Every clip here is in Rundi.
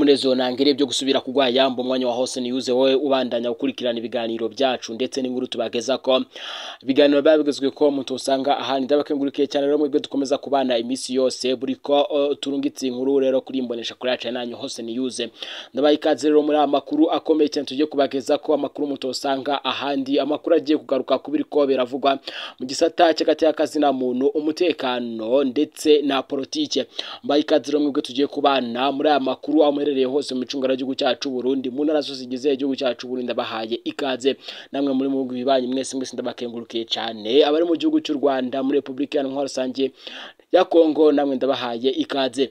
n'umunezero nangere byo gusubira kugwa yamba umwanya wa hose niyuze wowe ubandanya gukurikirana ibiganiro byacu ndetse n'inkuru tubageza ko ibiganiro babigezwe ko mutu usanga ahandi ndabakengurikiye cyane rero mwebwe dukomeza kubana iminsi yose buri ko uh, turungitse inkuru rero kuri imbonesha kuri yacu nanyu hose niyuze ndabaye ikaze rero muri amakuru akomeye cyane tugiye kubageza ko amakuru mutu usanga ahandi amakuru agiye kugaruka kubiri ko biravugwa mu gisata cy'agati y'akazi na muntu umutekano ndetse na politike mbaye ikaze rero mwebwe tugiye kubana muri aya makuru aho muherereye hose mu micungano y'igihugu cyacu Burundi mu ntara zose zigize igihugu cyacu Burundi ndabahaye ikaze namwe muri mu bihugu bibanyi mwese mwese ndabakengurukiye cyane abari mu gihugu cy'u Rwanda muri Republika Iharanira Rusange ya Kongo namwe ndabahaye ikaze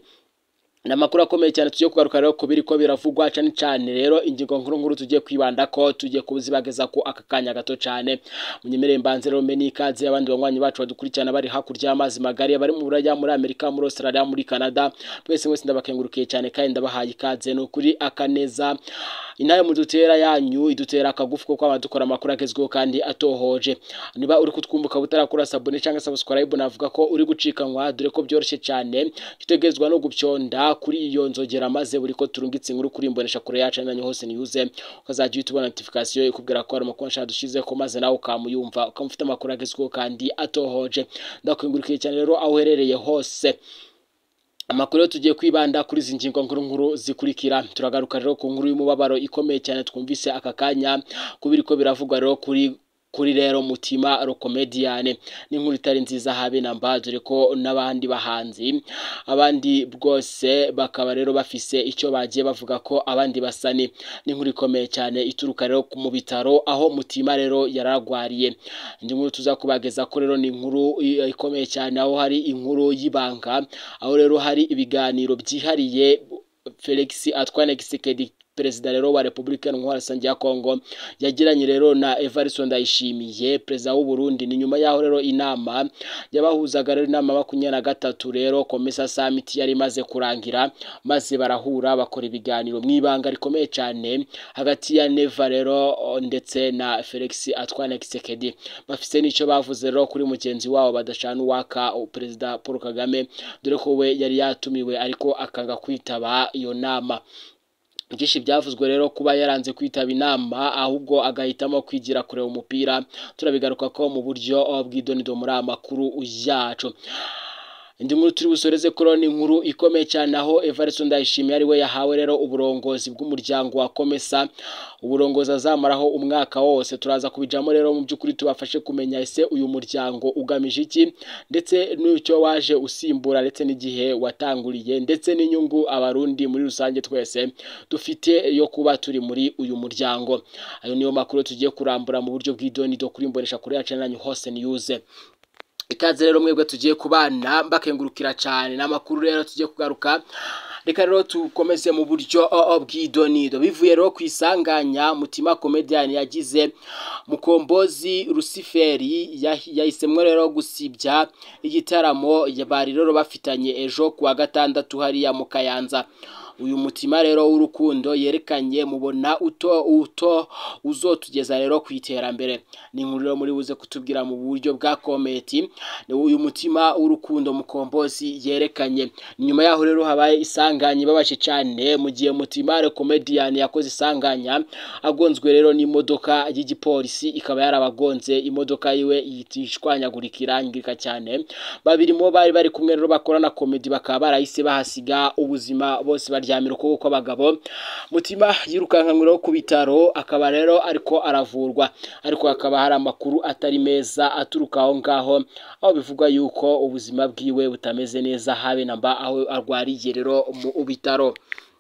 ni amakuru akomeye cyane tugiye kugaruka rero ku biri ko biravugwa cyane cyane rero ingingo nkuru nkuru tugiye kwibanda ko tugiye kubuzibageza ko aka kanya gato cyane munyemerere mbanze rero meni ikaze abandi banywanyi bacu badukurikirana bari hakurya y'amazi magari bari mu buraya muri Amerika muri Australia muri Canada mwese mwese ndabakengurukiye cyane kandi ndabahaye ikaze ni ukuri akaneza inayo mudutera yanyu idutera akagufu ko kwaba dukora amakuru agezweho kandi atohoje niba uri kutwumbuka butarakora sabone cyangwa subscribe navuga ko uri gucikanwa dore ko byoroshye cyane kitegezwa no gupyonda kuri iyo nzogera maze buri ko turungitse inkuru kuri imbonesha kure yacu nanyo hose niyuze ukazajya uhita ubona notification ikubwira ko hari amakuru nshaka dushize ko maze nawe ukamuyumva ukamufite amakuru agezweho kandi atohoje ndakwingurikiye cyane rero aho uherereye hose amakuru yo tugiye kwibanda kuri izi ngingo nkuru nkuru zikurikira turagaruka rero ku nkuru y'umubabaro ikomeye cyane twumvise aka kanya kubiri ko biravugwa rero kuri kuri rero mutima rokomediyane n'inkuru itari nziza habe na mba dore ko n'abandi bahanzi abandi bwose bakaba rero bafise icyo bagiye bavuga ko abandi basani n'inkuru ikomeye cyane ituruka rero mu bitaro aho mutima rero yaragwariye indi nkuru tuza kubageza ko rero ni inkuru ikomeye cyane aho hari inkuru y'ibanga aho rero hari ibiganiro byihariye Felix Antoine Tshisekedi perezida rero wa Republika Iharanira Rusange ya Kongo yagiranye rero na Evariste Ndayishimiye perezida w'u Burundi ni nyuma yaho rero inama yabahuzaga rero inama makumyabiri na gatatu rero Komesa Summit yari imaze kurangira maze barahura bakora ibiganiro mu ibanga rikomeye cyane hagati ya Neva rero ndetse na Felix Antoine Tshisekedi bafise n'icyo bavuze rero kuri mugenzi wabo badashana uwaka perezida Paul Kagame dore ko we yari yatumiwe ariko akanga kwitaba iyo nama byinshi byavuzwe rero kuba yaranze kwitaba inama ahubwo agahitamo kwigira kureba umupira turabigaruka ko mu buryo bw'idonido muri aya makuru yacu indi nkuru turi busoreze kuri ni inkuru ikomeye cyane aho Evariste Ndayishimiye ari we yahawe rero uburongozi bw'umuryango wa Komesa uburongozi azamaraho umwaka wose turaza kubijamo rero mu by'ukuri tubafashe kumenya ese uyu muryango ugamije iki ndetse n'icyo waje usimbura ndetse n'igihe watanguriye ndetse n'inyungu abarundi muri rusange twese dufite yo kuba turi muri uyu muryango ayo niyo makuru tugiye kurambura mu buryo bw'idonido kuri mbonesha kuri yacu nanyu hose niyuze ikaze rero mwebwe tugiye kubana mbakengurukira cyane n'amakuru rero tugiye kugaruka reka rero tukomeze mu buryo bw'idonido bivuye rero ku isanganya mutima komediyani yagize mukombozi rusiferi yahisemo rero gusibya igitaramo bari rero bafitanye ejo ku wa gatandatu hariya mu kayanza uyu mutima rero w'urukundo yerekanye mubona uto uto uzotugeza rero ku iterambere ni inkuru rero muri buze kutubwira mu buryo bwa kometi uyu mutima w'urukundo mukombozi yerekanye nyuma yaho rero habaye isanganya ibabaje cyane mu gihe mutima komediyani yakoze isanganya agonzwe rero n'imodoka y'igipolisi ikaba yarabagonze imodoka yiwe yitishwanyagurika irangirika cyane babiri mo bari bari kumwe rero bakorana komedi bakaba barahise bahasiga ubuzima bose baryamira ukuboko kw'abagabo mutima yirukankanywe ku bitaro akaba rero ariko aravurwa ariko hakaba hari amakuru atari meza aturuka aho ngaho aho bivugwa yuko ubuzima bwiwe butameze neza habe na mba aho arwariye rero mu bitaro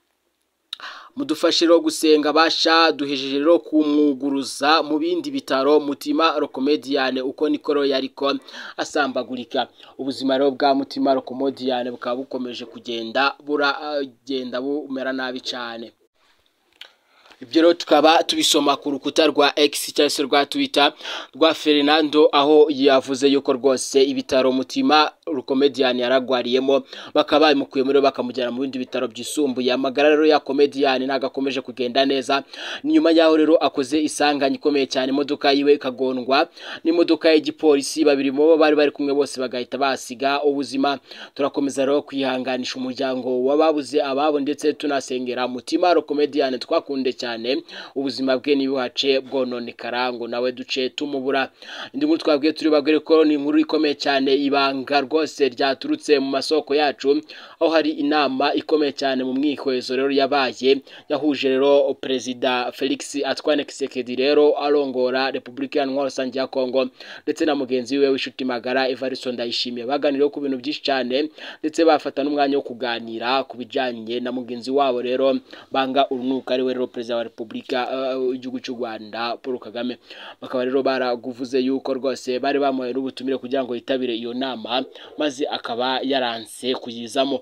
mudufashe rero gusenga basha duhejeje rero kumwuguruza mu bindi bitaro mutima rokomediyane uko niko rero yariko asambagurika ubuzima rero bwa mutima rokomediyane bukaba bukomeje kugenda buragenda bumera nabi cyane ibyo rero tukaba tubisoma ku rukuta rwa X cyangwa se rwa Twitter rwa Fernando aho yavuze yuko rwose ibitaro mutima rukomedian yaragwariyemo bakaba bamukuye muri bakamujyana mu bindi bitaro byisumbuye amagara rero ya comedian ntago akomeje kugenda neza nyuma yaho rero akoze isanganya ikomeye cyane imodoka yiwe ikagondwa n'imodoka y'igipolisi babiri mu bo bari bari kumwe bose bagahita basiga ubuzima turakomeza rero kwihanganisha umuryango w'ababuze ababo ndetse tunasengera mutima comedian twakunde cyane ubuzima bwe ntibuhace bwononekara ngo nawe duce tumubura indi nkuru twabwiye turi babwire ko ni inkuru ikomeye cyane ibanga rwose ryaturutse mu masoko yacu aho hari inama ikomeye cyane mu mwihwezo rero yabaye yahuje rero perezida Felix Antoine Tshisekedi rero arongora Repubulika Iharanira Rusange ya Kongo ndetse na mugenzi we w'inshuti magara Evariste Ndayishimiye baganiriye ku bintu byinshi cyane ndetse bafata n'umwanya wo kuganira ku bijyanye na mugenzi wabo rero banga urunuka ari we rero perezida wa Repubulika y'igihugu cy'u Rwanda Paul Kagame bakaba rero baraguvuze yuko rwose bari bamuhaye n'ubutumire kugira ngo yitabire iyo nama maze akaba yaranse kuyizamo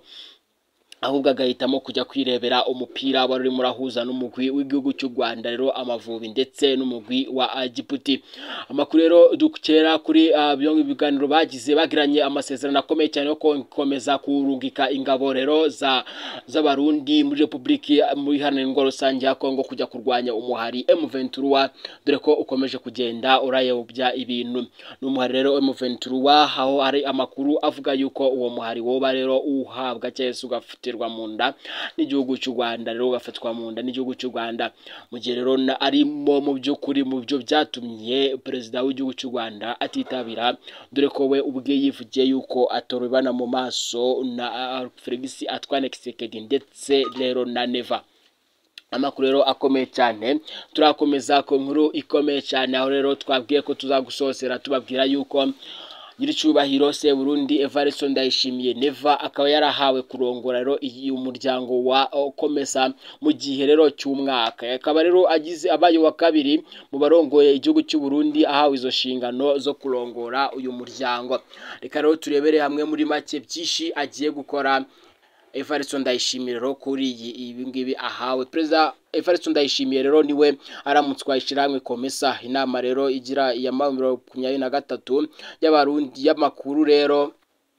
ahubwo agahitamo kujya kwirebera umupira wari urimo urahuza n'umugwi w'igihugu cy'u Rwanda rero amavubi ndetse n'umugwi wa Djibouti amakuru rero dukera kuri byo ibiganiro bagize bagiranye amasezerano akomeye cyane yo gukomeza kurungika ingabo rero za z'abarundi muri Repubulika muri Iharanira Rusange ya Kongo kujya kurwanya umuhari M23 dore ko ukomeje kugenda urayobya ibintu n'umuhari rero M23 aho hari amakuru avuga yuko uwo muhari woba rero uhabwa cyangwa se ugafite mu nda n'igihugu cy'u Rwanda rero ugafatwa mu nda n'igihugu cy'u Rwanda mu gihe rero arimo mu by'ukuri mu byo byatumye perezida w'igihugu cy'u Rwanda atitabira dore ko we ubwe yivugiye yuko atorobana mu maso na Felix Antoine Tshisekedi ndetse rero na Neva amakuru rero akomeye cyane turakomeza ku nkuru ikomeye cyane aho rero twabwiye ko tuzagusosera tubabwira yuko nyiricyubahiro se Burundi Evariste Ndayishimiye Neva akaba yarahawe kurongora rero iyi umuryango wa Komesa mu gihe rero cy'umwaka akaba rero agize abaye wa kabiri mu barongoye igihugu cy'u Burundi ahawe izo nshingano zo kurongora uyu muryango reka rero turebere hamwe muri make byinshi agiye gukora Evariste Ndayishimiye rero kuri ibi ngibi ahawe perezida Evariste Ndayishimiye rero niwe aramutswa ishyirahamwe komesa inama rero igira iya makumyabiri na gatatu y'abarundi y'amakuru rero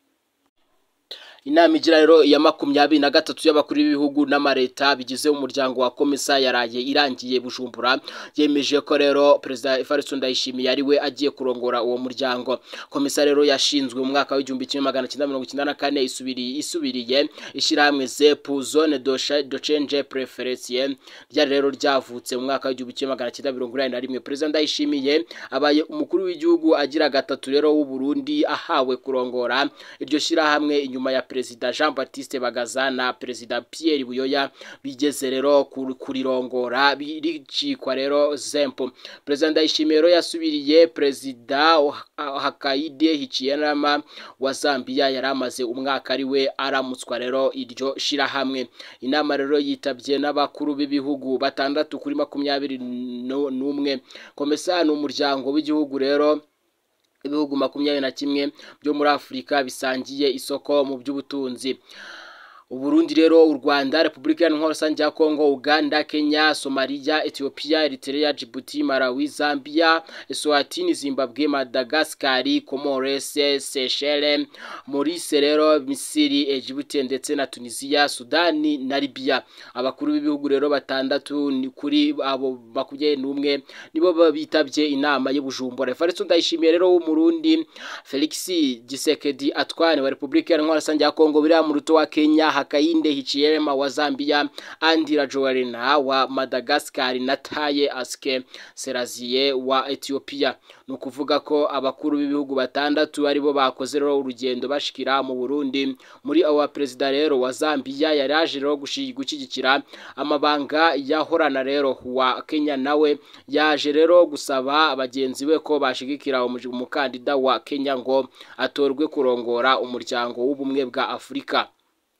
inama igira rero ya makumyabiri na gatatu y'abakuru b'ibihugu n'amareta bigize umuryango wa komesa yaraye irangiye bujumbura yemeje ko rero perezida Evariste Ndayishimiye ari we agiye kurongora uwo muryango komesa rero yashinzwe mu mwaka w'igihumbi kimwe magana cyenda mirongo icyenda na kane isubiriye isubiriye ishyirahamwe zepu zone de change preferencie ryari rero ryavutse mu mwaka w'igihumbi kimwe magana cyenda mirongo inani na rimwe perezida Ndayishimiye abaye umukuru w'igihugu agira gatatu rero w'u Burundi ahawe kurongora iryo shyirahamwe inyuma ya perezida Jean Baptiste Bagaza na perezida Pierre Buyoya bigeze rero kurirongora biricikwa rero zempo perezida Ndayishimiye rero yasubiriye perezida Hakainde Hichilema wa Zambia yari amaze umwaka ari we aramutswa rero iryo shirahamwe inama rero yitabye n'abakuru b'ibihugu batandatu kuri makumyabiri n'umwe komesa ni umuryango w'igihugu rero ibihugu makumyabiri na kimwe byo muri afurika bisangiye isoko mu by'ubutunzi Uburundi rero u Rwanda Repubulika Iharanira Rusange ya Kongo Uganda Kenya Somalia Ethiopia Eritrea Djibouti Malawi Zambia Eswatini Zimbabwe Madagascar Comores Seychelles Maurice rero Misiri Djibouti ndetse na Tunisia Sudani na Libya abakuru b'ibihugu rero batandatu ni kuri abo makumyabiri n'umwe nibo bitabye inama y'ubujumbura Evariste Ndayishimiye rero w'umurundi Felix Gisekedi Atwane wa Repubulika Iharanira Rusange ya Kongo biriya mu ruto wa Kenya Hakainde Hichilema wa Zambia Andi Rajoelina wa Madagascar na Taye Aske Serazie wa Ethiopia ni ukuvuga ko abakuru b'ibihugu batandatu aribo bakoze rero urugendo bashikira mu Burundi muri abo perezida rero wa Zambia yari aje rero gushyigikira amabanga yahorana rero wa Kenya nawe yaje rero gusaba bagenzi be ko bashigikira umukandida wa Kenya ngo atorwe kurongora umuryango w'ubumwe bwa Afurika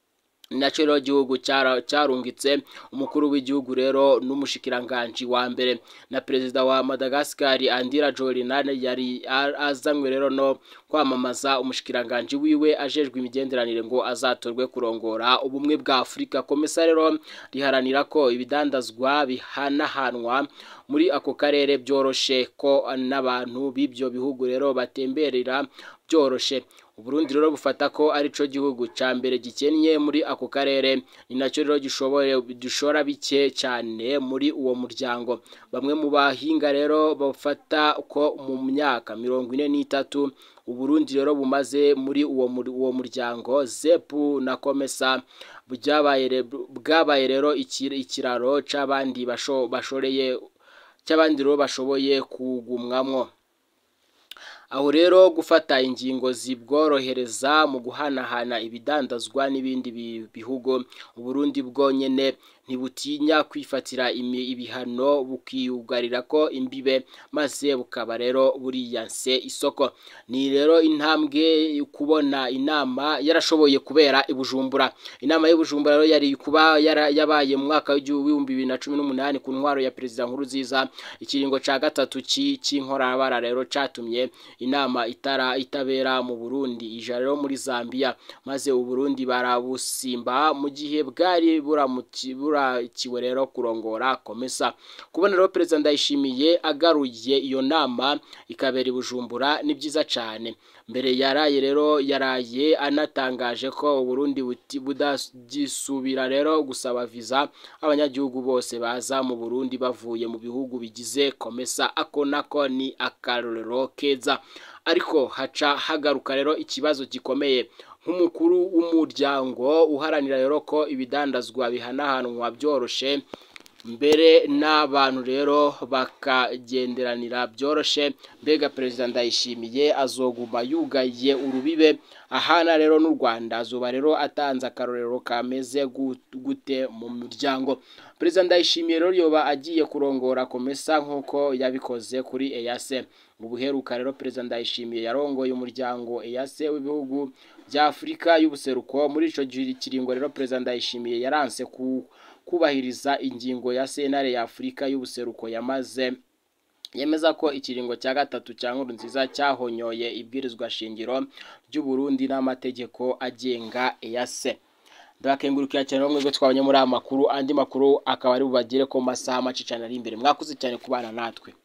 nacyo rero igihugu cyarungitse umukuru w'igihugu rero n'umushikiranganji wa mbere na perezida wa Madagascar Andira Jorinane yari azanywe rero no kwamamaza umushikiranganji wiwe ajejwe imigenderanire ngo azatorwe kurongora ubumwe bwa Afurika komesa rero riharanira ko ibidandazwa bihanahanwa muri ako karere byoroshe ko n'abantu b'ibyo bihugu rero batemberera byoroshe Uburundi rero bufata ko ari cyo gihugu ca mbere gikennye muri ako karere ni nacyo rero gishoboye dushora bike cyane muri uwo muryango bamwe mu bahinga rero bafata ko mu myaka mirongo ine n'itatu Uburundi rero bumaze muri uwo uwo muryango zepu na komesa bwabaye rero ikiraro c'abandi bashoreye cy'abandi rero bashoboye kugumwamwo aho rero gufata ingingo zibworohereza mu guhanahana ibidandazwa n'ibindi bihugu Uburundi bwonyene ntibutinya kwifatira ibihano bukiyugarira ko imbibe maze bukaba rero buriyanse isoko ni rero intambwe kubona inama yarashoboye kubera i Bujumbura inama y'Ibujumbura rero yari kuba yabaye mu mwaka w'ibihumbi bibiri na cumi n'umunani ku ntwaro ya perezida Nkurunziza ikiringo ca gatatu c'inkorabara rero catumye inama itara itabera mu Burundi ija rero muri Zambia maze Uburundi barabusimba mu gihe bwari burakiwe rero kurongora komesa kubona rero perezida Ndayishimiye agaruye iyo nama ikabera i Bujumbura ni byiza cyane mbere yaraye rero yaraye anatangaje ko Uburundi budagisubira rero gusaba visa abanyagihugu bose baza mu Burundi bavuye mu bihugu bigize komesa ako nako ni akarorero keza ariko haca hagaruka rero ikibazo gikomeye nk'umukuru w'umuryango uharanira rero ko ibidandazwa bihanahanwa byoroshe mbere n'abantu rero bakagenderanira byoroshe mbega perezida ndayishimiye azoguma yugaye urubibe ahana rero n'u Rwanda azuba rero atanze akarorero kameze gute mu muryango perezida ndayishimiye rero yoba agiye kurongora komesa nk'uko yabikoze kuri eyase mu buheruka rero perezida ndayishimiye yarongoye umuryango eyase w'ibihugu bya afurika y'ubuseruko muri ico kiringo rero perezida ndayishimiye yaranse ku kubahiriza ingingo ya sentare ya afurika y'ubuseruko yamaze yemeza ko ikiringo cya gatatu cya nkuru nziza cyahonyoye ibwirizwa shingiro ry'u Burundi n'amategeko agenga eyase ndabakengurukira cyane bamwe bwo twabonye muri aya makuru andi makuru akaba ari bubagire ko masaha make cyane ari imbere mwakoze cyane kubana natwe